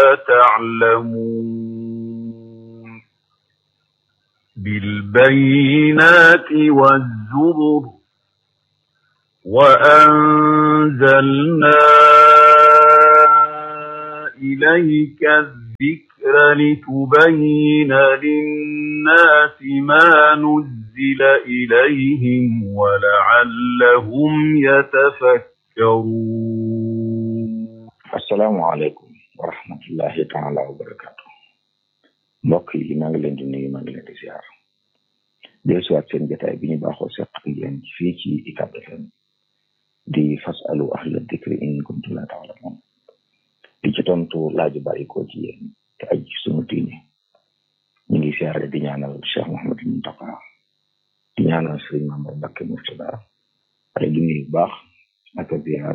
تعلمون بالبينات والزبر وأنزلنا إليك الذكر لتبين للناس ما نزل إليهم ولعلهم يتفكرون asalaamaaleykum wa rahmatullahi taala wa barakaatu mbokk yi maa ngi leen di nuyu maa ngi leen di ziar del siwaat seen jotaay bi ñu baaxoo seq ak yéen fii ci UCAB FM di fasalu ahla dikri in kuntum la taalamun di ci tontu laaju bàyyi ko ci yéen te aj sunu diine ñu ngi siyaare di ñaanal Cheikh Mouhamadou Mountakha di ñaanal Serigne Mamadou Mbacké Mourtada ay di nuyu bu baax ak a ziar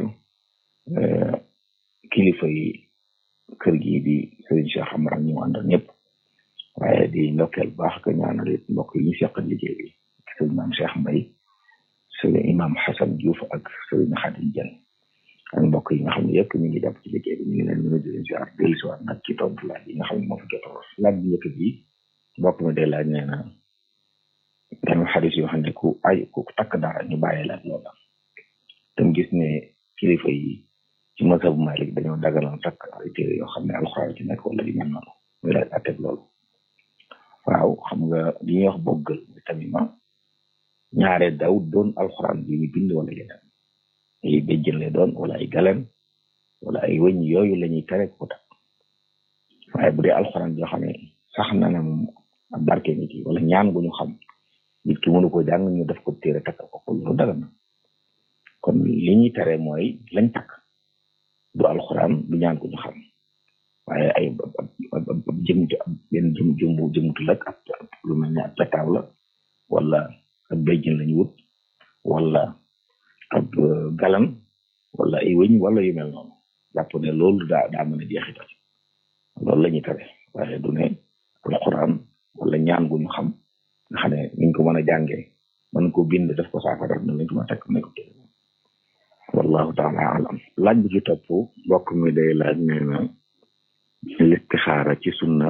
kilifa yi kër gi di Serigne Cheikh Amar ak ñu àndal ñëpp waaye di ndokkeel baax ka ñaanal it mbokk yi ñu seqal liggéey bi Serigne Maam Cheikh Mbaye Serigne Imam Hassan Diouf ak Serigne Khadim Dieng ak mbokk yi nga xam ne yëpp ñu ngi jàpp ci liggéey bi ñu ngi leen mën a di leen ziar dellu si waat nag ci tontu laaj yi nga xam ne moo fi jot a wax laaj bi njëkk bi mbokk mi day laaj nee na dañu xadis yoo xam ne ku ay ku takk dara ñu bàyyi laaj loola tam gis ne kilifa yi ci mazhabu Malik dañoo daganal takk ay téere yoo xam ne alxuraan ci nekk wala yu mel noonu muy laaj atteb loolu waaw xam nga li ñuy wax boggal muy tamima ñaare daw doon alxuraan bi ñu bind wala yeneen ay béjjën lay doon wala ay galen wala ay wëñ yooyu la ñuy tere ko takk waaye bu dee alxuraan yoo xam ne sax na ne moom ab barke nit yi wala ñaan gu ñu xam nit ki mënu ko jàng ñu def ko téere takk ko ko loolu dagan na kon li ñuy tere mooy lañ takk du alxuraan du ñaan ko ñu xam waaye ay ab jëm benn jëm jëmbu jëmutu lak ab lu mel ne ab petaaw la wala ab béjjën lañu wut wala ab galan wala ay wëñ wala yu mel noonu jàpp ne loolu daa daa mën a jeexital loolu la ñuy tere waaye du ne alxuraan wala ñaan gu ñu xam nga xam ne niñ ko mën a jàngee mën ko bind def ko saafara na lañ ko mën a tekk ne ko téere wallahu taala alam laaj bi ci topp mbokk mi day laaj nee na listixaara ci sunna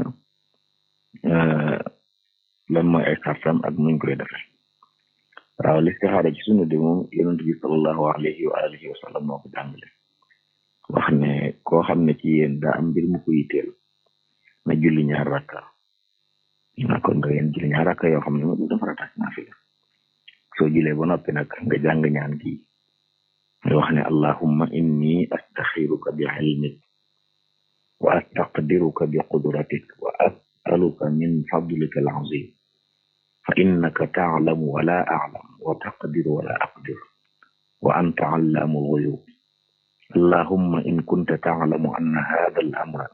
lan mooy ay sartam ak nuñ koy defe waaw listixaara ci sunna de moom yonent bi salallahu alayhi wa alihi wa sallam moo ko jàngale wax ne koo xam ne ci yéen daa am mbir mu ko yitteel na julli ñaar rakka na kon nga yéen julli ñaar rakka yoo xam ne moom dafa ratax naafila soo julee ba noppi nag nga jàng ñaan gi nga wax ne allahumma inni astaxiruka bi ilmik wa astaqdiruka bi qudratik wa asaluka min fadlika alazim fa innaka taalamu wala aclam wa taqdiru wala aqdir wa anta allamu alghuyub allahumma in kunta taalamu anna hada al amra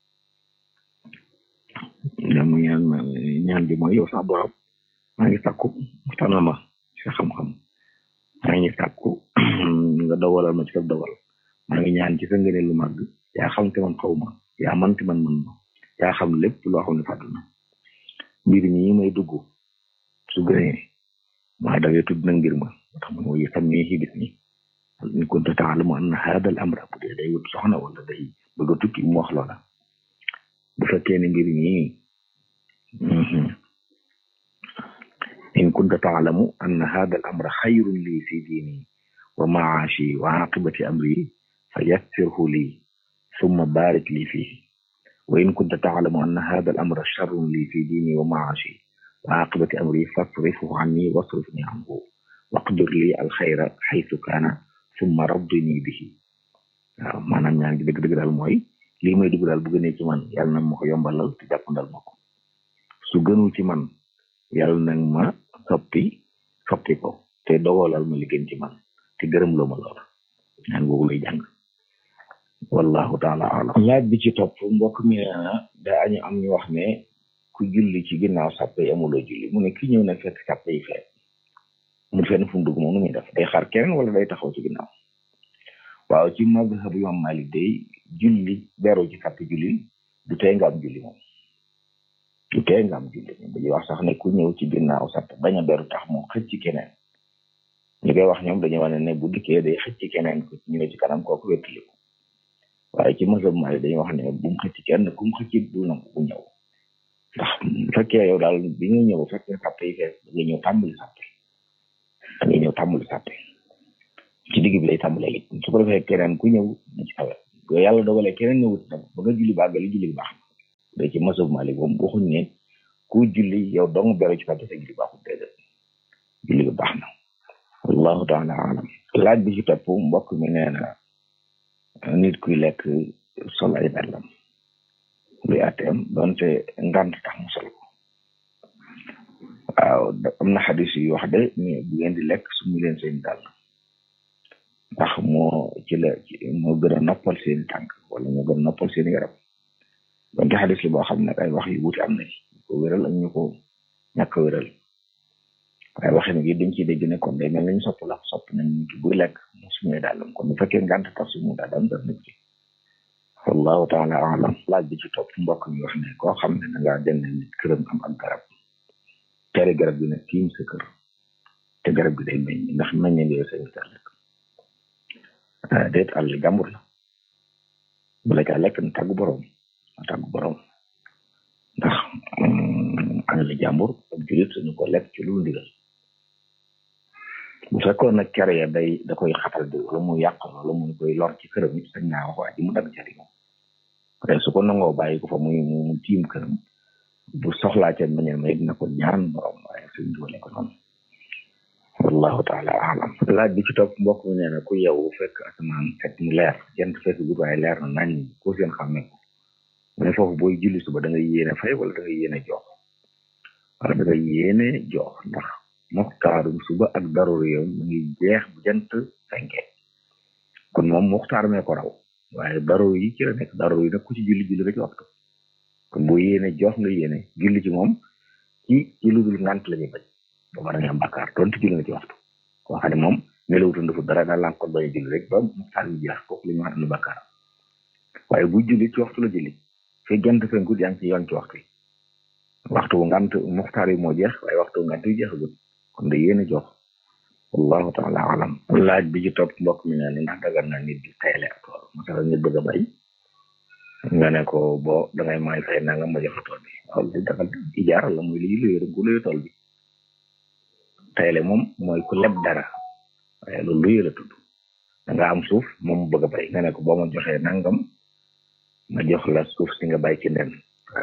mu ñaan ñaan bi mooy yow sax borom maa ngi sàkku tanama ci xam-xam maa ngi sàkku nga dawalal ma ci sa dawal maa ngi ñaan ci sa ngëneel lu màgg yaa xam te man xaw ma yaa man te man man ma yaa xam lépp loo xam ne fàddu na mbir mi may dugg su gënee maa dawee tudd na ngir ma tax man mooy sammi ci bis mi in kunta taalamu anna hada al amra bu dee day wut soxna wala day bëgg a tukki mu wax loola bu fekkee ne mbir mi in kunta taalamu anna hada al amra xayrun lii fi diini wa maashi wa aqibati amri fa yassirhu lii summa barik lii fihi wa in kunta taalamu anna hada al amra sharrun lii fi diini wa maashi wa aqibati amri fasrifhu anni wasrifni anhu waqdir lii al xayra xaytu kaana summa raddini bihi waaw maanaam ñaan gi dëgg-dëgg daal mooy lii may dugg daal bu gënee ci man yàlla na ma ko yombalal te jàppandal ma ko su gënul ci man yàlla nag ma soppi soppi ko te dogalal ma li gën ci man te gërëm loo ma loola ñaan googu lay jàng wallahu taala alam laaj bi ci topp mbokk mi nee na daa ñu am ñu wax ne ku julli ci ginnaaw sàppe yi amuloo julli mu ne ki ñëw na fekk sàppe yi fekk mu fenn fu mu dugg moom nu muy def day xaar keneen wala day taxaw ci ginnaaw waaw ci mazhabu imam Malik day julli beru ci sàppe julli du tee nga am julli moom du tee nga am julli moom dañuy wax sax ne ku ñëw ci ginnaaw sàppe bañ a beru tax moom xëcc ci keneen ñu koy wax ñoom dañuy wane ne bu dikkee day xëcc ci keneen ku ñëw ci kanam kooku wettaliku waaye ci mazhab Maalik dañuy wax ne bu mu xëcc kenn ku mu xëcc bu nangu bu ñëw ndax bu fekkee yow daal bi nga ñëw fekkee sàppe yi fees da nga ñëw tàmbali sàppe da nga ñëw tàmbali sàppe ci digg bi lay tàmbalee it su ko defee keneen ku ñëw na ci kawe bu yàlla dogalee keneen ñëwut nag ba nga julli bàggali julli bi baax na day ci mazhab Maalik moom waxuñ ne ku julli yow dong beru ci sàppe sa julli baaxul déedéet julli bi baax na wallahu taala alam laaj bi ci topp mbokk mi nee na nit kuy lekk sol ay dàllam luy àtteem donte ngant tax mu sol ko waaw am na xadis yu wax de mais bu ngeen di lekk su mu leen seen dàll ndax moo ci la moo gën a noppal seen tànk wala moo gën a noppal seen yaram donte xadis li boo xam ne ay wax yu wuti am na ci ko wéral ak ñu ko ñàkk a wéral waaye waxin gi dañ ciy dégg ne kon day mel nañ sopp la sopp nañ nit ki buy lekk mu sumee dàllam kon bu fekkee ngant tax sumu dàllam dara nekk ci wallahu taala alam laaj bi ci topp mbokk mi wax ne koo xam ne da ngaa dem nit këram am ak garab tere garab gi nag tiim sa kër te garab gi day meññ ndax meññe bi sa ngi lekk déet àll jàmbur la bu la caa lekk na tàggu borom na tàggu borom ndax àll jàmbur ak julit suñu ko lekk ci lu ndigal bu fekkoon nag kere ya day da koy xatal bi wala mu yàq wala mu koy lor ci këram it sañ naa wax waa ji mu dagg cari moom waaye su ko nangoo bàyyi ko fa muy mu tiim këram bu soxlaa ca meññal ma it na ko ñaan borom waaye suñ doole ko noonu wallahu taala alam laaj bi ci topp mbokk mi nee na ku yow fekk asamaan set mu leer jant fekk gut waaye leer na nañ ko seen xam ne ko mu ne foofu booy julli suba da ngay yéene fay wala da ngay yéene jox wala da ngay yéene jox ndax muxtaarum suba ak daruri yow mu ngi jeex bu jant fenkee kon moom muxtaar mee ko raw waaye daruri yi ci la nekk daruri yi nag ku ci julli julli rek waxtu kon boo yéene jox nga yéene julli ci moom ci ci lu dul ngant la ñuy bañ ba mën a nga am bakkaar donte julli nga ci waxtu koo xam ne moom nelawutoon dafa dara daal lànk ko bañ a julli rek ba muxtaar bi jeex kooku la ñu wax am bakkaar waaye bu julli ci waxtu la julli fi jant fenkut yaa ngi ci yoon ci waxtu yi waxtu ngant muxtaar yi moo jeex waaye waxtu ngant yi jeexagul kon da yéen a jox wallahu taala alam laaj bi ci topp mbokk mi ne ndax dagan na nit di tayle ak tool masala nit bëgg a bay nga ne ko boo dangay may fay nanga ma jox tool bi waaw li dagal ijaara la muy li luy rek gu luy tool bi tayle moom mooy ku leb dara waaye loolu luy la tudd da nga am suuf moom bëgg a bay nga ne ko boo ma joxee nangam ma jox la suuf si nga bay ci nden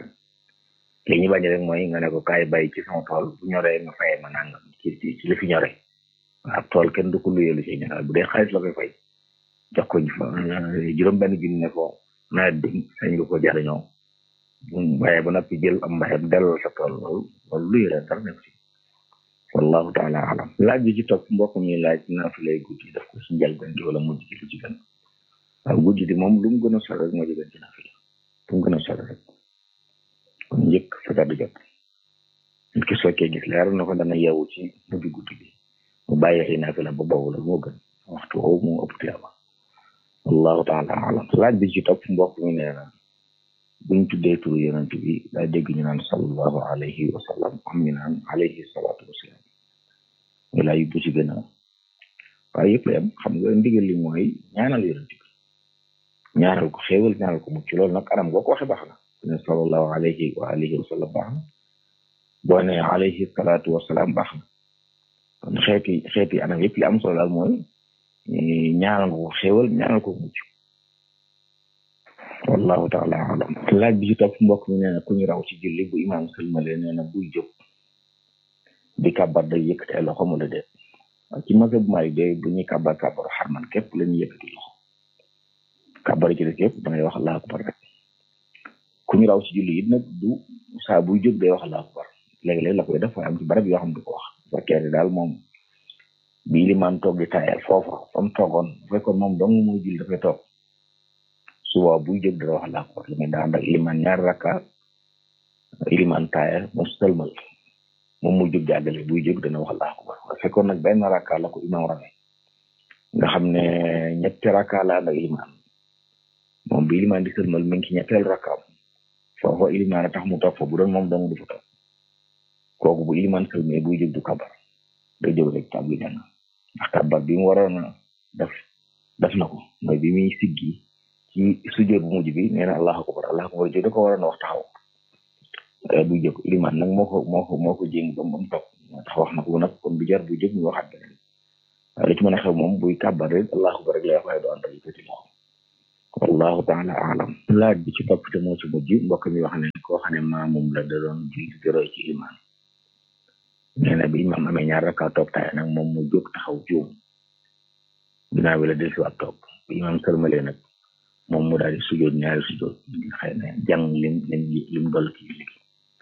li ñu bañ rek mooy nga ne ko kaay bay ci sama tool bu ñoree nga fayee ma nangam ci ci ci li fi ñoree ab tool kenn du ko luyeelu ci ñaar bu dee xaalis la koy fay jox ko juróom benn junni ne ko nawet bi sañ nga ko jariñoo bu bayee ba noppi jël am mbayam delloo sa tool loolu loolu luye la dara nekk ci wallahu taala alam laaj bi ci topp mbokk mi laaj naa fi lay guddi daf ko ci njëlbeen gi wala mujj gi lu ci gën waaw guddi di moom lu mu gën a sore rek moo ci gën ci naa fi la lu mu gën a sore rek kon njëkk fajar di jot nit ki sokkee gis leer na ko dana yeewu ci mujj guddi bi mu bàyyi xëy naa fi la ba boobu la moo gën waxtu woowu moo ëpp tiyaaba wallahu taala alam laaj bi ci topp mbokk mi nee na buñ tuddee turu yonent bi daa dégg ñu naan sallallahu alayhi wa sallam am ñu naan alayhi salaatu wasalaam wala yu bu ci gën a waaye yëpp yam xam nga ndigal li mooy ñaanal yonent bi ñaanal ko xéewal ñaanal ko mucc loolu nag anam boo ko waxe baax na ne sallallahu alayhi wa alihi wa sallam baax na boo ne alayhi salaatu wasalaam baax na kon xeeti xeeti anam yëpp li am solo daal mooy ñaanal ko xéewal ñaanal ko mucc wallahu taala alam laaj bi ci topp mbokk mi nee na ku ñu raw ci julli bu imaam sëlmale nee na buy jóg di kàbbar day yëkkati ay loxo wala déet ci mazhab Maalik de bu ñuy kàbbar kàbbaru xarman képp la ñuy yëkkati loxo kàbbar ci def yëpp da ngay wax allahu akbar rek ku ñu raw ci julli it nag du saa buy jóg day wax allahu akbar léeg-léeg la koy def waaye am ci barab yoo xam du ko wax bu fekkee ne daal moom bi limaan toog di taayal foofa fa mu toogoon bu fekkoon moom dong muy julli dafay toog suba buy jóg dana wax allahu akbar li muy daan ak limaan ñaari rakka limaan taaya mu sëlmal moom muy jóg jàggale buy jóg dana wax allahu akbar waaye fekkoon nag benn rakka la ko imaam rawee nga xam ne ñetti rakka la ànd ak limaan moom bi limaan di sëlmal mi ngi ci ñetteel rakkaam foofa ilimaan a tax mu toog fa bu doon moom dong du fa toog kooku bu ilimaan sëlmee buy jóg du kabar day jóg rek tàbbi jàng ndax kabar bi mu waroon a def def na ko mooy bi muy siggi ci sujjóot bu mujj bi nee na allahu akbar allahu akbar ji da ko waroon a wax taxaw bu jóg liman nag moo ko moo ko moo ko jéng ba mu toog moo tax wax na ko nag kon bu jar bu jóg ñu waxaat beneen waaye li ci mën a xew moom buy kàbbar rek allahu akbar rek lay wax waaye du ànd ak yëkkati loxo wallahu taala alam laaj bi ci topp te moo ci mujj mbokk mi wax ne koo xam ne maamum la da doon julli di roy ci iman nee na bi imam amee ñaar rakka toog taay nag moom mu jóg taxaw juum ginnaaw bi la del si waat toog bi imam sërmalee nag moom mu daal di sujjoot ñaari sujjoot ngir xëy na jàng lim lim lim doll ci julli gi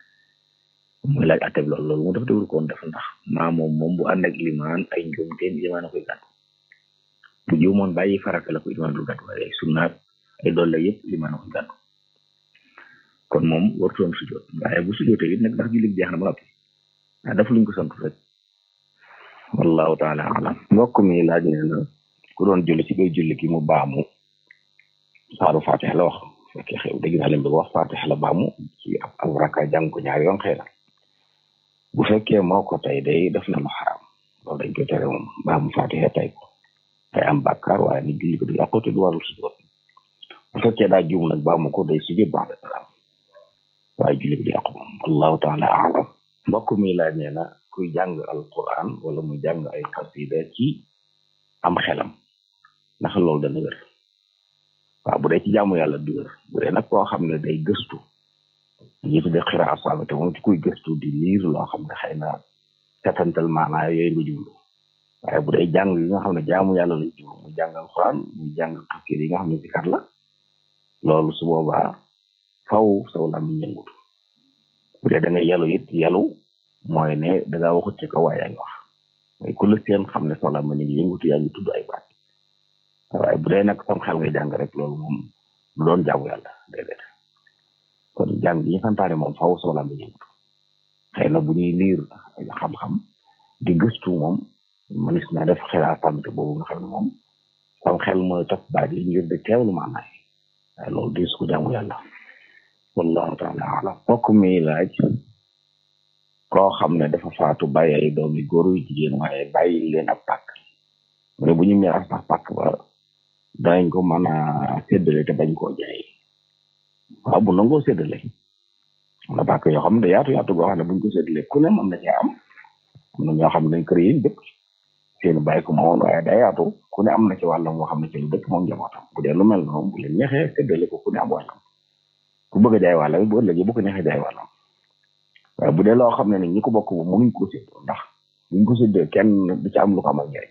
muy laaj atteb loolu loolu mu def dewul koon def ndax maa moom moom bu ànd ak limaan ay njuumteen limaan a koy gàddu bu juumoon bàyyi farata la ko limaan du gàddu waaye sunnaat ay dolle yëpp limaan a koy gàddu kon moom wartoon sujjoot waaye bu sujjootee it nag ndax julli jeex na ba noppi ah daf luñ ko sant rek wallahu taala alam mbokk mi laaj ne na ku doon julli ci biir julli gi mu baamu saaru fatiha la wax fekkee xew dégg naa leen bëgg wax fatiha la baamu ci ab ab raka jàng ko ñaari yoon xëy na bu fekkee moo ko tey day def na lu xaraam loolu dañ koy tere moom baamu fatiha tey ko day am bàkkaar waaye ni julli ko du yàqu te du warul sujjoot bu fekkee daa juum nag baamu ko day sujjoot baax de salaam waaye julli ko du yàqu moom wallahu taala alam mbokk mi laaj nee na kuy jàng alquran wala muy jàng ay xasida ci am xelam ndax loolu dana wér waaw bu dee ci jaamu yàlla du wér bu dee nag koo xam ne day gëstu yi tudde xiraa saabate moom ci kuy gëstu di liir loo xam ne xëy na setantal maanaa yooyu nga jublu waaye bu dee jàng yi nga xam ne jaamu yàlla lañ jublu muy jàng alquran muy jàng xasida yi nga xam ne zikar la loolu su boobaa faw saw làmmiñ yëngutu bu dee da nga yalu it yalu mooy ne da ngaa waxut ci kaw waaye yaa ngi wax mooy ku la seen xam ne saw làmmiñ ngi yëngutu yaa ngi tudd ay baat waaye bu dee nag sam xel ngay jàng rek loolu moom lu doon jaamu yàlla déedéet kon jàng yi ñu santaane moom faw saw làmmiñ yëngutu xëy na bu ñuy liir xam-xam di gëstu moom mënis na def xelaa tamit boobu nga xam ne moom sam xel mooy topp baat yi ngir di teewlu maanaay waaye loolu di su ko jaamu yàlla wallahu taala alam mbokk mi laaj koo xam ne dafa faatu bàyyi ay doomi góor yu jigéen waaye bàyyi leen ab pàkk mu ne bu ñu miraas sax pàkk ba danañ ko mën a séddale te bañ koo jaay waaw bu nangoo séddale am na pàkk yoo xam ne yaatu yaatu goo xam ne buñ ko séddale ku ne mën na cee am am na ñoo xam ne dañ kër yi dëkk seen bàyyi ko moomoon waaye day yaatu ku ne am na ci wàllam moo xam ne ci lu dëkk moom njabootam bu dee lu mel noonu bu leen neexee séddale ko ku ne am wàllam ku bëgg a jaay wàllam bu ëllëgee bu ko neexee jaay wàllam waaye bu dee loo xam ne ni ñi ko bokk bu mënuñ ko séddoo ndax buñ ko séddoo kenn du ci am lu ko amal njëriñ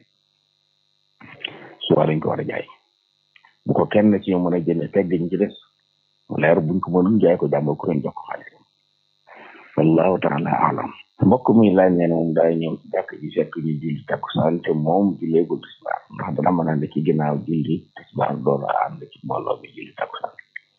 suba dañ ko war a jaay bu ko kenn ci ñu mën a jënd teg ñu ci des mu leer buñ ko mënul jaay ko jàmbal ku leen jox ko xaalis wallahu taala alam mbokk mi laaj nee na moom daay ñëw ci jàkk ji fekk ñu julli takkusaan te moom julleegul tisbaar ndax dana mën a ànd ci ginnaaw julli tisbaar doolu ànd ci mbooloo bi julli takkusaan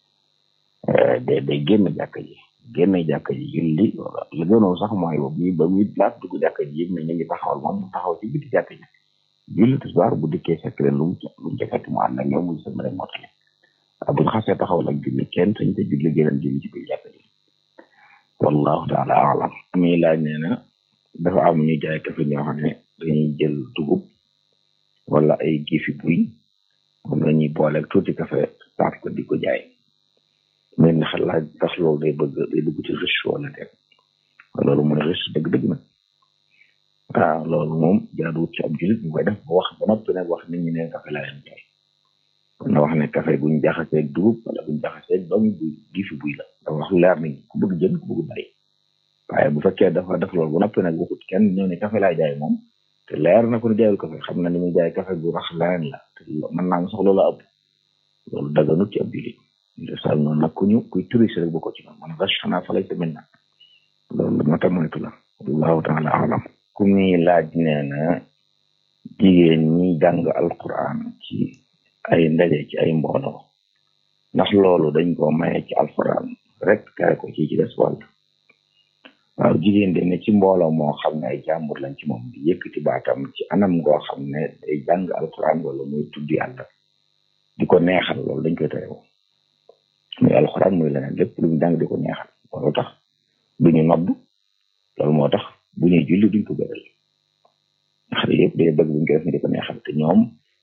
day day génn jàkk ji génn jàkk ji julli la gënoon sax mooy ba muy ba muy laat dugg jàkk ji yëg ne ñu ngi taxawal moom mu taxaw ci biti jàkk ji julli tisbaar bu dikkee fekk leen lu mu lu mu fekk mu ànd ak ñoom muy sëmale mottali waaw bu ñu xasee taxawal ak julli kenn sañ te julli géneen julli ci biir jàkk ji wallahu taala alam mi laaj nee na dafa am ñu jaay kafe ñoo xam ne dañuy jël dugub wala ay gifi buy moom la ñuy boole ak tuuti kafe saaf ko di ko jaay mais ndax laaj ndax loolu day bëgg day dugg ci riche wala déet loolu mooy riche dëgg-dëgg nag waaw loolu moom jaaduwut ci ab julit bu koy def ba wax ba noppi nag wax nit ñi ne kafe laa leen jaay kon na wax ne kafe buñ jaxaseeg dugub wala buñ jaxaseeg doomu buy gifi buy la dafa wax leer nañ ku bëgg jën ku bëgg bàyyi waaye bu fekkee dafa def loolu ba noppi nag waxut kenn ñëw ne kafe laa jaay moom te leer na ko ne jaayul kafe xam na ni muy jaay kafe bu rax leneen la te mën naa sax loolu ëpp loolu daganut ci ab julit sal noonu nag ku ñu kuy touriste rek bu ko ci noonu man vache xanaa fa lay tamit nag loolu moo tax moytu la wallahu taala alam ku muy laaj nee na jigéen ñi jàng alquran ci ay ndaje ci ay mbooloo ndax loolu dañ ko maye ci alquran rek kare ko ci ci des wàll waaw jigéen de ne ci mbooloo moo xam ne ay jàmbur lañ ci moom di yëkkati baatam ci anam ngoo xam ne day jàng alquran wala muy tudd yàlla di ko neexal loolu dañ koy tere muy alxuraan muy leneen lépp lu ñu jàng di ko neexal loolu tax du ñu nodd loolu moo tax bu ñuy julli duñ ko bëral ndax yëpp day bëgg buñ ko def ni di ko neexal te ñoom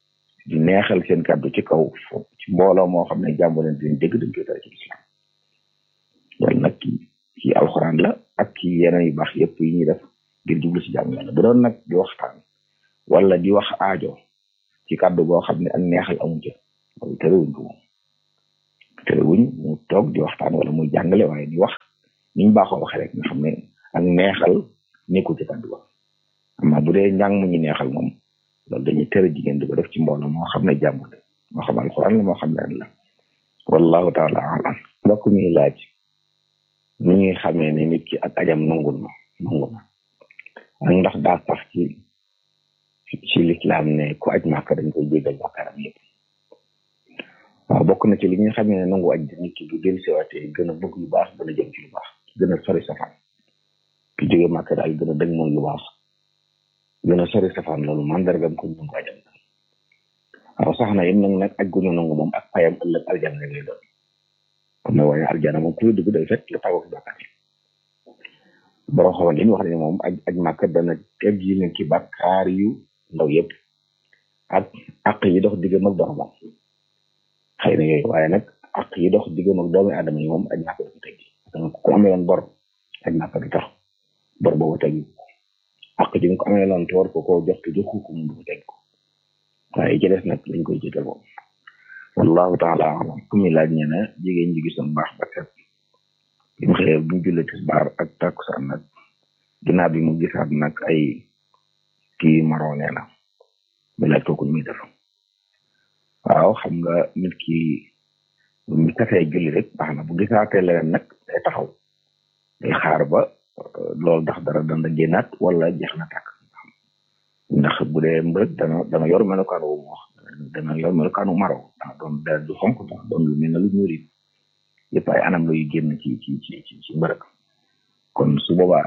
di neexal seen kàddu ci kaw ci mbooloo moo xam ne jàmbo leen dinañ dégg dañ koy tere ci islam loolu nag ci alxuraan la ak ci yeneen yu baax yëpp yi ñuy def ngir jublu ci jàmm yàlla bu doon nag di waxtaan wala di wax aajo ci kàddu goo xam ne ak neexal amu ca loolu terewuñ ko moom terewuñ mu toog di waxtaan wala muy jàngale waaye di wax niñ baaxoo waxee rek nga xam ne ak neexal nekkul ci kàddu ba amma bu dee njàng mu ñu neexal moom loolu dañuy tere jigéen di ko def ci mbooloo moo xam ne jàmm la moo xam alxuraan la moo xam ne la wallahu taala alam mbokk mi laaj ni ñuy xamee ne nit ki ak ajam nangul na nangu na ak ndax daa sax ci ci lislaam ne ku aj màkk dañ koy jéggal bàkkaaram yëpp waaw bokk na ci li ñuy xamee ne nangu aj di nit ki bu del siwaatee gën a bëgg lu baax gën a jëm ci lu baax gën a sori safaan ki jóge màkk daal gën a dëgg moom lu baax gën a sori safaan loolu mandargam ko nangu ajam waaw sax na yéen nag nag aj gu ñu nangu moom ak payam ëllëg aljana rek lay doon comme ne waaye aljana moom ku dugg day fekk lu tawak bàkkaar yi borom xamal yi wax ne moom aj aj màkk dana teg yi leen ci bàkkaar yu ndaw yëpp ak àq yi dox diggam ak boromam xëy na yooyu waaye nag àq yi dox diggam ak doomi aadama yi moom aj màkk dafa teg parce que ku amee woon bor aj màkk du tax bor boobu teg àq ji nga ko amee loon te war ko koo jox te joxu ko mu du teg ko waaye ci des nag dañ koy jégal moom wallahu taala alam ku mi laaj ñe ne jigéen ji gisoon baax ba set bi mu xëyee bu ñu jullee tisbaar ak takkusaan nag ginnaaw bi mu gisaat nag ay kii maroo nee na mi laaj kooku muy def waaw xam nga nit ki mu tafee julli rek baax na bu gisaatee leneen nag day taxaw day xaar ba loolu ndax dara dana génnaat wala jeex na tàkk ndax bu dee mbërëg dana dana yor melokaan wu mu wax dana yor melokaanu maro dana doon dara du xonk dana doon lu mel ne lu ñuul it yëpp ay anam la yu génn ci ci ci ci ci mbërëg kon su boobaa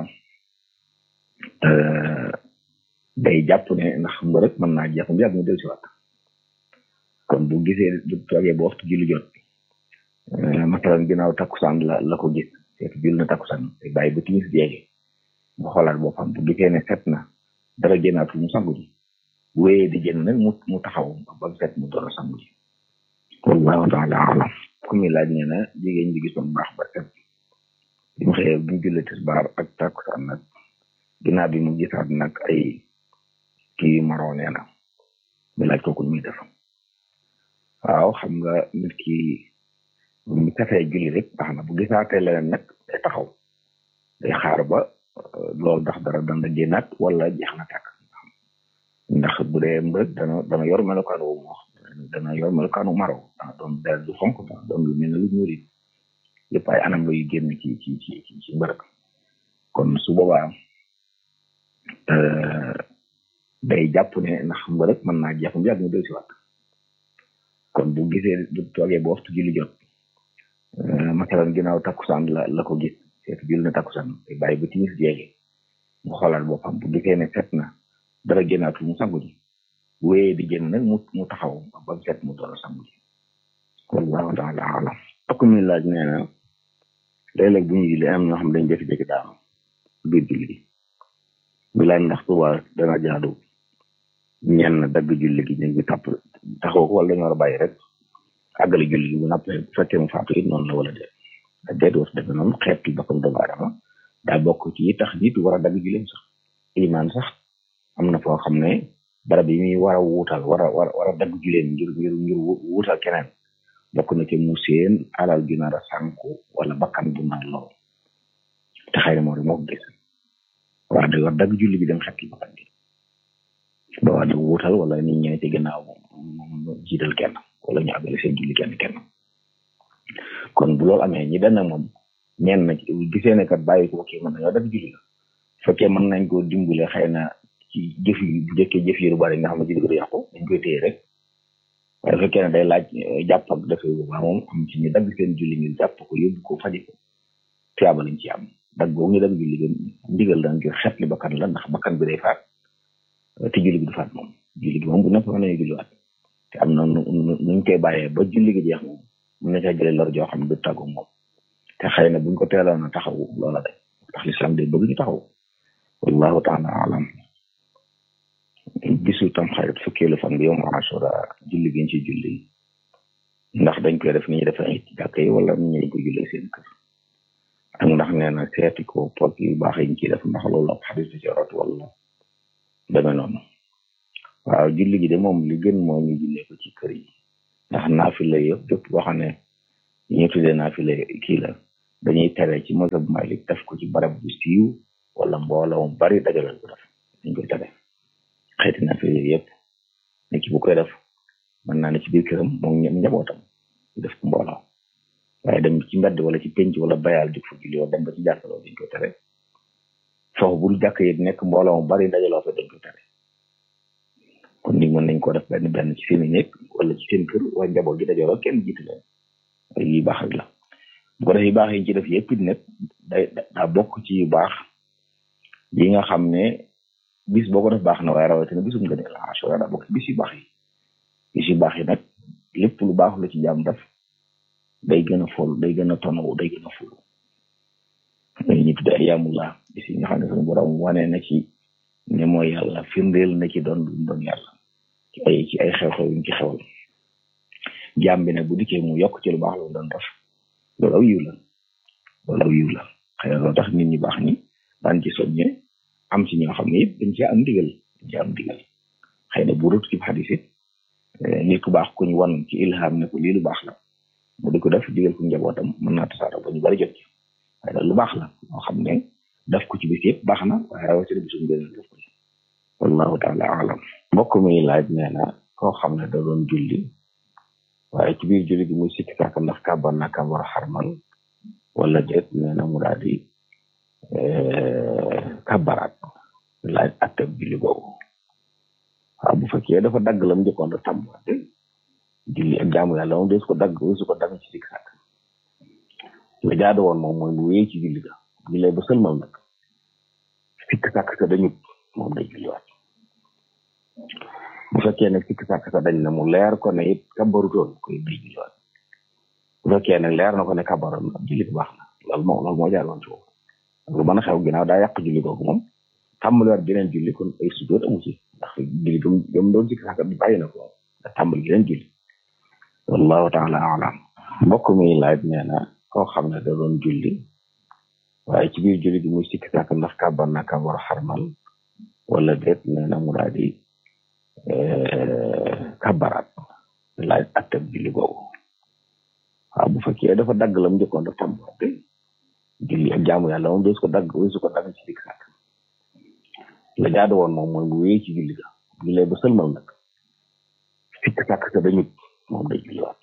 day jàpp ne ndax mbërëg mën naa jeex mu yàgg mu del si waat kon bu gisee bu toogee ba waxtu julli jot masalan ginnaaw takkusaan la la ko gis fekk julli na takkusaan te bàyyi ba timis jeege mu xoolaat boppam bu gisee ne set na dara génnaatul mu sangu ji bu wéyee di génn nag mu mu taxaw ba mu set mu doon sangu ji wallahu taala alam ku mi laaj nee na jigéen ji gisoon baax ba set bi mu xëyee bu ñu jullee tisbaar ak takkusaan nag ginnaaw bi mu gisaat nag ay kii maroo nee na mi laaj kooku muy def waaw xam nga nit ki mu tafee julli rek baax na bu gisaatee leneen nag day taxaw day xaar ba loolu ndax dara dana génnaat wala jeex na tàkk ndax bu dee mbërëg dana dana yor melokaan wu mu wax dana yor melokaanu maro dana doon dara du xonk dana doon lu mel ne lu ñuul it yëpp ay anam la yu génn ci ci ci ci mbërëg kon su boobaa day jàpp ne ndax mbërëg mën naa jeex mu yàgg mu del si waat kon bu gisee bu toogee ba waxtu julli jot masalan ginnaaw takkusaan la la ko gis fekk julli na takkusaan te bàyyi ba timis jeege mu xoolaat boppam bu gisee ne set na dara génnaatul mu sangu ji bu wéyee di génn nag mu mu taxaw ba mu set mu doon sangu ji wallahu taala alam ak mi laaj nee na léeg-léeg bu ñu julli am ñoo xam dañ jékki-jékki daanu biir julli gi bi laaj ndax tuba dana jaadu ñenn dagg julli gi ñu ngi tàpp taxaw ko wala dañu war a bàyyi rek àggale julli gi bu nappee bu fekkee mu faatu it noonu la wala déet déet war defe noonu xeet ki boppam doomu aadama daa bokk ci tax nit war a dagg julleem sax ilimaan sax am na foo xam ne barab yi muy war a wuutal war a war war a dagg julleem ngir ngir ngir wuutal keneen bokk na ci mu seen alal ju nar a sànku wala bakkan bu nar lool te xëy na moo moo ko gis waa da war dagg julli bi dem xeet ki bakkan bi ba waa da wuutal wala nit ñëw ci gannaaw moom jiital kenn wala ñu àggale seen julli kenn kenn kon bu loolu amee ñi dana moom ñenn na gisee ne kat bàyyi ko kii mën nañoo def julli la fekkee mën nañ koo dimbale xëy na ci jëf yi bu jëkkee jëf yi lu bari nga xam ne julli ko du yàqu dañ koy téye rek waaye fekkee ne day laaj jàpp ak defee bu baax moom am ci ñu dagg seen julli ngir jàpp ko yóbbu ko faji ko tiyaaba lañ ci am dagg boobu ñu dagg julli gën ndigal la ngir xet li bakkan la ndax bakkan bi day faat te julli gi du faat moom julli gi moom bu nekk mën nañu julliwaat te am na nu nuñ koy bàyyee ba julli gi jeex moom mun na caa jëlee lor joo xam ne du tàggu moom te xëy na buñ ko teeloon a taxawu loola day tax lislaam day bëgg ñu taxaw wallahu taala alam bisu tam xarit fukkeelu fan bi yow ma asura julli gi ñu ci julli ndax dañ koy def ni ñuy defee ay jàkk yi wala ni ñu ko jullee seen kër ak ndax nee na seeti ko pot yu baax yi ñu ciy def ndax loolu ab xadis ci rot wala demee noonu waaw julli gi de moom li gën moo ñu jullee ko ci kër yi ndax naafila yëpp yëpp boo xam ne ñu tuddee naafila kii la dañuy tere ci mazhab Malik def ko ci barab bu siiw wala mbooloo mu bari dajalal ko def dañ koy tere xeeti naafila yëpp nit ki bu koy def mën naa ne ci biir këram moom ñoom njabootam def ko mbooloo waaye dem ci mbedd wala ci penc wala bayal di fa julli wala dem ba ci jàkkaloo dañ koy tere foofu bul jàkk yi nekk mbooloo mu bari dajaloo fa dañ koy tere kon ni mën nañ ko def benn benn ci seen i nekk wala ci seen kër wala njaboot gi dajaloo kenn jiitu leen yi baax rek la bu ko def yu baax yi ci def yëpp it nag day daa bokk ci yu baax yi nga xam ne bis boo ko def baax na waaye rawatina bisum nga ne la asura daa bokk ci bis yu baax yi bis yu baax yi nag lépp lu baax la ci jaam def day gën a fol day gën a tonaw day gën a ful ñu tudde ayamullah bis yi nga xam ne suñu borom wane na ci ne mooy yàlla firndeel na ci doon doon yàlla ci ay ci ay xew-xew yuñ ci xewal jaam bi nag bu dikkee mu yokk ci lu baax la doon def loolu aw yiw la loolu aw yiw la xëy na loolu tax nit ñi baax ñi daan ci soññe am ci ñoo xam ne it dañ ci am ndigal dañ ci am ndigal xëy na bu rut ci xadis it nit ku baax ku ñu wan ci ilham ne ko lii lu baax la mu di ko def digal ko njabootam mën naa tasaara ba ñu bari jot ci waaye nag lu baax la moo xam ne def ko ci bis yëpp baax na waaye rawatina bisum gën a def ko ci wallahu taala alam mbokk mi laaj nee na koo xam ne da doon julli waaye ci biir julli gi muy sikki sàkk ndax kàbbar na kàbbar xarmal wala déet nee na mu daal di kàbbaraat laaj attab julli boobu waaw bu fekkee dafa dagg lam njëkkoon da tàmbate julli ak jaamu yàlla moom des ko dagg su ko dagg ci sikki sàkk la jaadu woon moom mooy mu wéy ci julli ga jullee ba sëlmal nag sikki sàkk sa dañut moom day julliwaat bu fekkee nag sikki sàkk sa dañ na mu leer ko ne it kabarutoon koy day julliwaat bu fekkee nag leer na ko ne kabaroon ab julli bu baax na loolu moo loolu moo jaaroon ci foofu lu mën a xew ginnaaw daa yàq julli googu moom tàmbaliwaat geneen julli kon ay sujjóot amu ci ndax julli gëm gëm doon sikki sàkk bi bàyyi na ko da tàmbali geneen julli wallahu taala alam mbokk mi laaj nee na koo xam ne da doon julli waaye ci biir julli gi muy sikki sàkk ndax kàbbar na kàbbar xarmal wala déet nee na mu daal di kàbbaraat laaj attab julli googu waaw bu fekkee dafa dagg lam njëkkoon da tàmbate julli ak jaamu yàlla moom dees ko dagg weesu ko dagg ci sikki sàkk la jaadu woon moom mooy mu wéy ci julli ga jullee ba sëlmal nag sikki sàkk sa dañut moom day julliwaat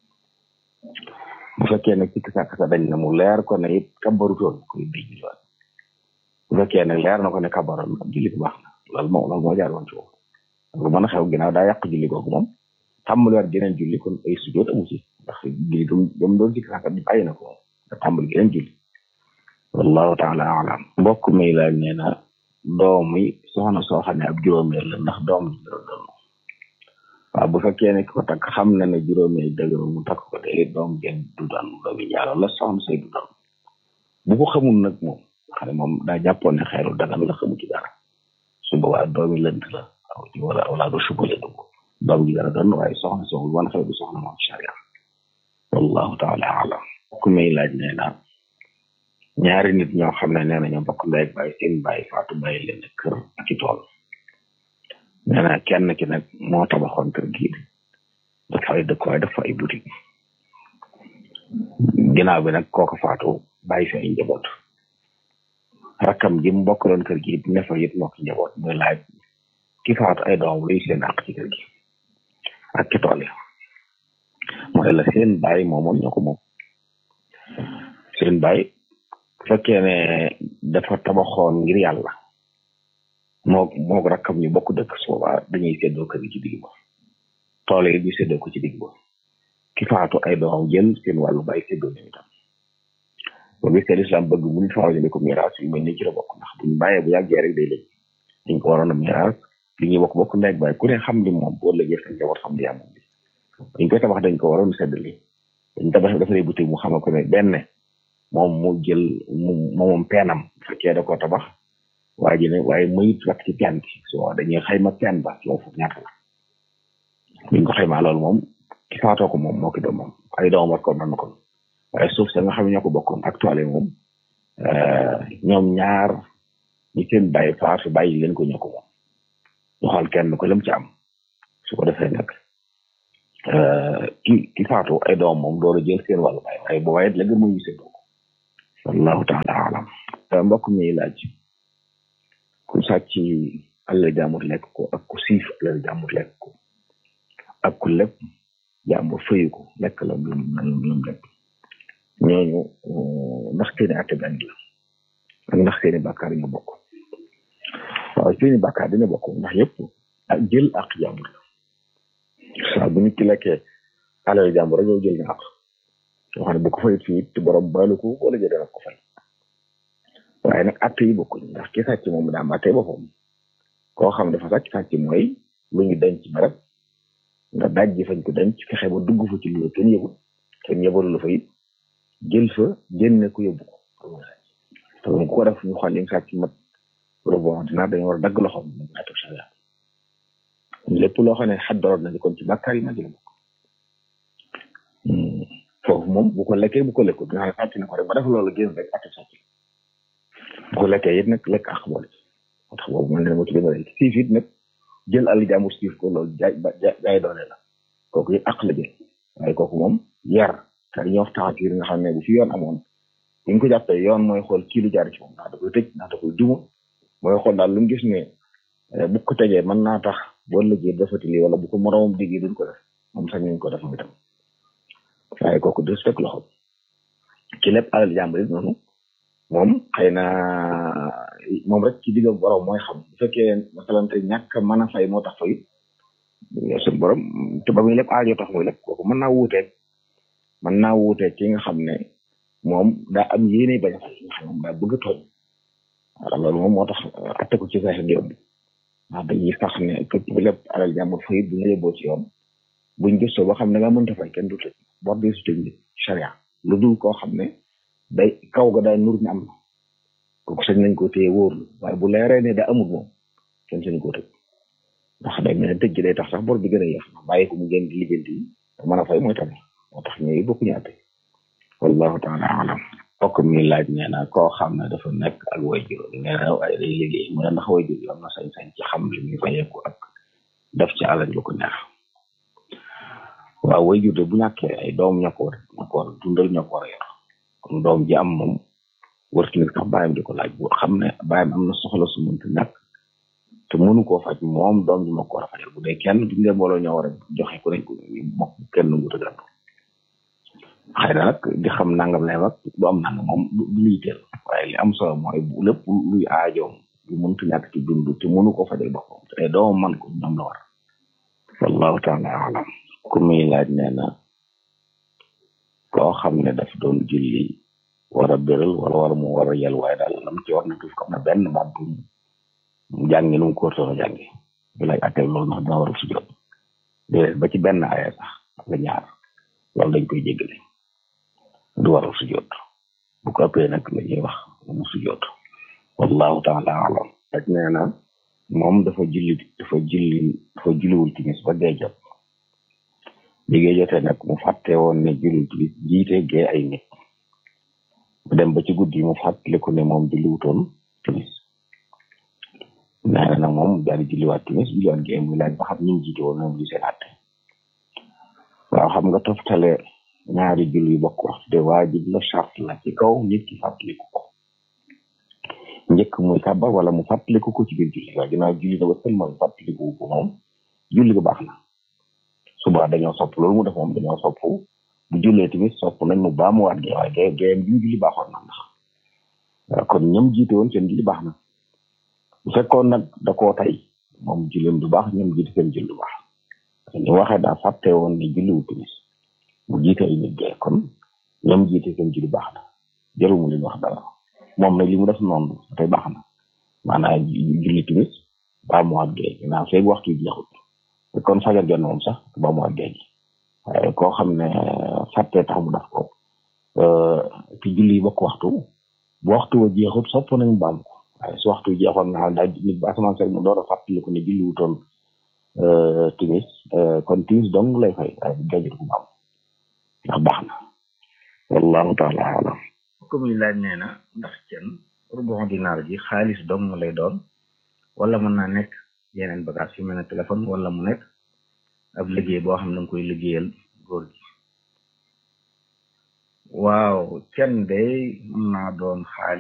bu fekkee nag sikki sàkk sa dañ na mu leer ko ne it kabarutoon koy day julliwaat bu fekkee nag leer na ko ne kabaroon ak julli bu baax na loolu moom loolu moo jaar woon ci foofu lu mën a xew ginnaaw daa yàq julli googu moom tàmbaliwaat geneen julli kon ay sujjóot amu ci ndax julli gëm gëm doon sikki sàkk bi bàyyi na ko moom da tàmbali geneen julli wallahu taala alam mbokk mi laaj nee na doom yi soxna soo xam ne ab juróomeel la ndax doom ji dara doon waaw bu fekkee ne ko takk xam na ne juróomeel dëgg mu takk ko de doom jën du doon doomi ñaaro la soxna say du doon bu ko xamul nag moom xam ne moom daa jàppoon ne xeeru dagan la xamu ci dara su boobaa doomi lënt la wala wala du suba la dugg doom ji dara doon waaye soxna soxul wan xew du soxna moom sharia wallahu taala alam ku may laaj nee na ñaari nit ñoo xam ne nee na ñoo bokk ndey ak bàyyi seen bàyyi faatu bàyyi leen kër ak i tool nee na kenn ki nag moo tabaxoon kër gi dafa ay dëkkuwaay dafa ay boutique ginnaaw bi nag kooku faatu bàyyi fi ay njaboot rakkam ji mu bokkaloon kër gi ne fa it moo ki njaboot muy laaj ki faatu ay doom luy seen àq ci kër gi ak ci tool yi mooy la seen bàyyi moomoon ñoo ko moom seen bàyyi fekkee ne dafa tabaxoon ngir yàlla moo moo rakkam ñu bokk dëkk su boobaa dañuy séddoo kër gi ci digg ba tool yi ñu séddoo ko ci digg ba ki faatu ay doomam jël seen wàllu bàyyi séddoo ñu itam boo gisee lislaam bëgg bu ñu faaw ñu ko miraas yu mel ni ci la bokk ndax buñ bàyyee bu yàggee rek day lëj dañ ko waroon a miraas li ñuy bokk bokk ndey ak bàyyi ku ne xam li moom boo lëjee sa njaboot xam li yaa moom bi dañ koy tabax dañ ko waroon séddali dañ tabax dafa lay buté mu xamal ko ne benn moom mu jël mu moom peenam bu fekkee da ko tabax waa ji ne waaye mayut rek ci teen bi so dañuy xayma teen ba yow foofu ñaata la buñ ko xaymaa loolu moom ki faatoo ko moom moo ki doom moom ay doom war ko mën na ko waaye suuf sa nga xam ne ñoo ko bokkoon ak toile moom ñoom ñaar ñi seen bàyyi faatu bàyyi leen ko ñoo ko moom ñu xool kenn ko lam ci am su ko defee nag ki ki faatu ay doom moom door a jël seen wàllu bàyyi waaye bu waaye la gën mooy ñu seen bokk wallahu taala alam mbokk mi laaj ku sàcc alal jàmbur lekk ko ak ku siif alal jàmbur lekk ko ak ku lépp jàmbur fëyu ko lekk la lu lu lekk ñooñu ndax seeni atte benn la ak ndax seeni bàkkaar ñu bokk waaw seeni bàkkaar dina bokk ndax yëpp ak jël ak jàmbur la saa bu nit ki lekkee alal jàmbur rek yow jël nga ak yoo xam ne bu ko fayit fii te borom baalu ko wala jël dana ko fay waaye nag atte yi bokkuñ ndax ki sàcc moom daa am atte boppam koo xam dafa sàcc sàcc mooy lu ñu denc barab nga daj ji fañ ko denc fexe ba dugg fa ci lu kenn yëgul kenn yëbalu la fa it jël fa génne ko yóbbu ko te ku ko def ñu xool li nga sàcc mat wala bon dinaa dañu war a dagg loxoom ñu atte sharia lépp loo xam ne xaddoroon nañu kon ci bàkkaar yi ma jël bokk foofu moom bu ko lekkee bu ko lekkul nga xam ne sàcc na ko rek ba def loolu génn rek atte sàcc bu ko lekkee it nag lekk ak boole moo tax boobu man ne ma tuddee nga siif it nag jël àll jàmbur siif ko loolu jaay jaay doole la kooku it ak la jël waaye kooku moom yar te ñoo taxatiir nga xam ne bu fi yoon amoon bu ñu ko jàppee yoon mooy xool kii lu jaar ci moom ndax da koy tëj ndax da koy duma mooy xool daal lu mu gis ne bu ko tegee mën naa tax boo lëggee defati lii wala bu ko moroomam déggee duñ ko def moom sax ñu ko def moom itam waaye kooku des fekk loxo ci lépp alal jàmbur it noonu moom xëy na moom rek ci digga borom mooy xam bu fekkee masalante ñàkk mën a fay moo tax fay suñu borom te ba muy lépp aajo tax muy lépp kooku mën naa wuuteeg mën naa wuuteeg ki nga xam ne moom daa am yéene bañ a fay nga xam ne moom daa bëgg a tooñ wala loolu moom moo tax atte ko ci sax yomb ndax dañuy sax ne képp bu lépp alal jàmbur fay bu ñu yóbboo ci yoon buñ gëstoo ba xam ne nga mënta fay kenn du tëj bor bi su tëj charia lu dul koo xam ne day kaw ga day nur ne am na kooku sañ nañ ko téye wóorlu waaye bu leeree ne da amul moom kenn sañ koo tëj ndax day mel ne tëj gi day tax sax bor bi gën a yéex ndax bàyyi ko mu gën di liggéenti yi te mën a fay mooy tamit moo tax ñooyu bokkuñu àtte wallahu taala alam mbokk mi laaj nee na koo xam ne dafa nekk ak wayjur nee na ay day liggéey mu ne ndax wayjur yoon na sañ-sañ ci xam li muy fayeeku ak def ci alal lu ko neex waaw wayjur de bu ñàkkee ay doom ñoo ko war ñoo ko war dundal ñoo ko war a yor kon doom ji am moom wartu nit sax bàyyam di ko laaj bu xam ne bàyyam am na soxla su mënta ñàkk te mënu koo faj moom doom ji moo ko war a fajal bu dee kenn duñ leen mbooloo ñoo war a joxe ku nekk mokk kenn ngu tëggal xëy na nag di xam nangam lay wax du am nangam moom du luy teel waaye li am solo mooy bu lépp luy aajoom lu mënta ñàkk ci dund te mënu koo fajal boppam te doomam man ko ñoom la war wallahu taala alam ku muy laaj nee na koo xam ne daf doon julli war a béral wala war mu war a yel waaye daal lam ci war na tuuf kam na benn baat bu mu jàngi nu mu ko wartoon a jàngi bi lay atteel loolu ndax dina war a sujjoot déedéet ba ci benn aya sax nga ñaar loolu dañ koy jéggale du war a sujjoot bu ko ëppee nag la ñuy wax mu sujjoot wallahu taala alam rek nee na moom dafa julli dafa julli dafa julliwul timis ba dee jot liggéey jotee nag mu fàtte woon ne julli timis jiite gee ay nit mu dem ba ci guddi mu fàttaliku ne moom julliwutoon timis nee na nag moom daal di julliwaat timis julliwaat gee muy laaj ba xam ñu jiite woon moom li seen àtte waaw xam nga toftale ñaari julli yu bokk waxtu de waajib la charte la ci kaw nit ki fàttaliku ko njëkk muy kàbbar wala mu fàttaliku ko ci biir julli waaye ginnaaw julli na ba sëlmal fàttaliku ko moom julli ko baax na suba dañoo sopp loolu mu def moom dañoo sopp bu jullee tamit sopp nañ mu baamuwaat gee waaye gee gee bi mu julli baaxoon na ndax kon ñoom jiite woon seen julli baax na bu fekkoon nag da koo tay moom julleem du baax ñoom jiite seen julli du baax ñu waxee daa fàtte woon ni julliwu timis mu jiite ay nit gee kon ñoom jiite seen julli baax na jarul mu leen wax dara moom nag li mu def noonu tey baax na maanaam julli timis baamuwaat gee ginnaaw feeg waxtu yi jeexut kon fajar jot na moom sax baamuwaat gee gi waaye koo xam ne fàtte tax mu def ko ci julli yi bokk waxtu bu waxtu wa jeexut sopp nañu baam ko waaye su waxtu jeexoon nga xam daal nit ba asamaan sel mu door a fàttaliku ne julli wutoon timis kon timis dong lay fay waaye gajur gu am ndax baax na wallahu taala alam ko muy laaj nee na ndax cen rubu dinaar ji xaalis dong lay doon wala mën naa nekk yeneen bagage yu mel ne téléphone wala mu nekk ab liggéey boo xam ne danga koy liggéeyal góor gi waaw cen day mën naa doon xaalis